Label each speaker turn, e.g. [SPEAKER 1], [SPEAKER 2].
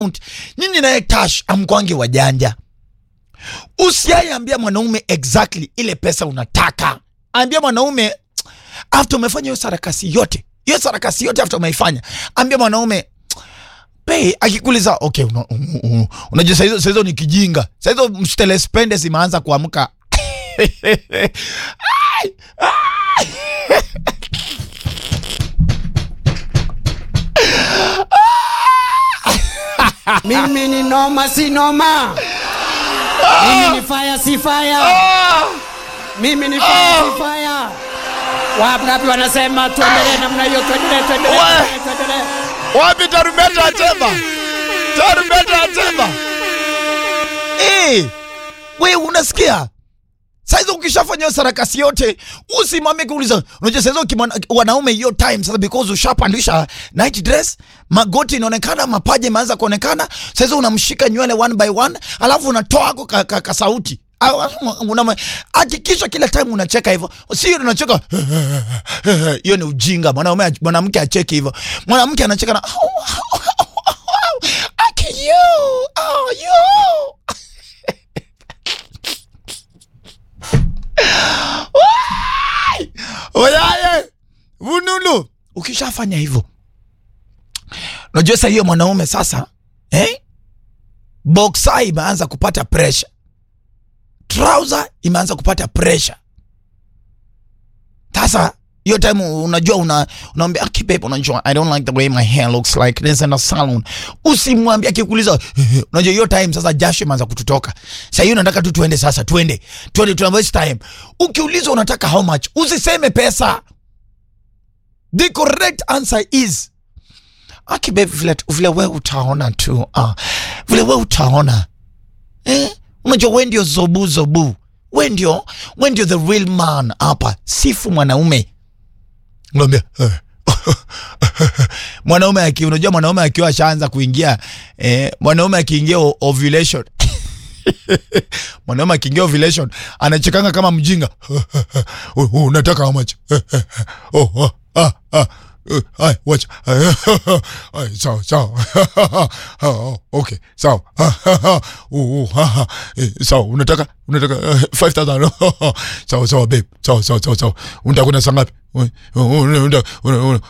[SPEAKER 1] nyinyi naye Tash amkwangi wajanja. Usiaiambia mwanaume exactly ile pesa unataka. Ambia mwanaume after umefanya hiyo sarakasi yote, hiyo sarakasi yote after umeifanya, ambia mwanaume Pei akikuuliza okay, una, un, un, unajua saa hizo saa hizo ni kijinga, saa hizo mstelespende zimeanza kuamka Ai, ai.
[SPEAKER 2] Mimi ni noma si noma. Mimi ni fire si fire. Mimi ni fire si fire. Wangapi wanasema tuendelee namna hiyo, tuendelee, tuendelee,
[SPEAKER 1] Wa-
[SPEAKER 2] tuendelee, tuendelee.
[SPEAKER 1] Wapi tarumbeta ya Temba? Tarumbeta ya Temba. Eh, we unasikia? Saizi ukishafanya hiyo sarakasi yote, usimwambie kuuliza. Unajua saizi ukimwana- wanaume hiyo time sasa because ushapandisha night dress, magoti inaonekana, mapaja imeanza kuonekana. Saizi unamshika nywele one by one, alafu unatoa ako ka, ka, ka sauti. Au- unama- Hakikisha kila time unacheka hivyo, sio unacheka hiyo ni ujinga. Mwanaume mwanamke acheki hivyo, mwanamke anacheka na Aki you, oh you. Wai! Oyaye vunulu, ukishafanya hivyo, unajua sasa hiyo mwanaume sasa eh? Boxer imeanza kupata pressure, trouser imeanza kupata pressure. Sasa hiyo time unajua una unaambia aki babe, unajua I don't like the way my hair looks like this in a salon. Usimwambie akikuuliza, unajua hiyo time sasa jasho imeanza kututoka. Sasa hiyo nataka tu tuende sasa, tuende tuende, tuna waste time. Ukiulizwa unataka how much, usiseme pesa. The correct answer is aki babe, vile vile wewe utaona tu ah, vile wewe utaona eh? Unajua we ndio zobu zobu, we ndio we ndio the real man hapa. Sifu mwanaume ngambia eh. mwanaume aki, unajua mwanaume akiwa ashaanza kuingia eh, mwanaume akiingia o- ovulation mwanaume akiingia ovulation anachekanga kama mjinga Oh, oh, unataka how much oh, oh, ah, ah. eh, Ay, wacha Ay, sawa sawa Oh, okay sawa Oh, oh, ha, ha. Eh, sawa unataka unataka eh, 5000 sawa sawa babe sawa sawa sawa sawa unataka kwenda saa ngapi Una- una- una- una-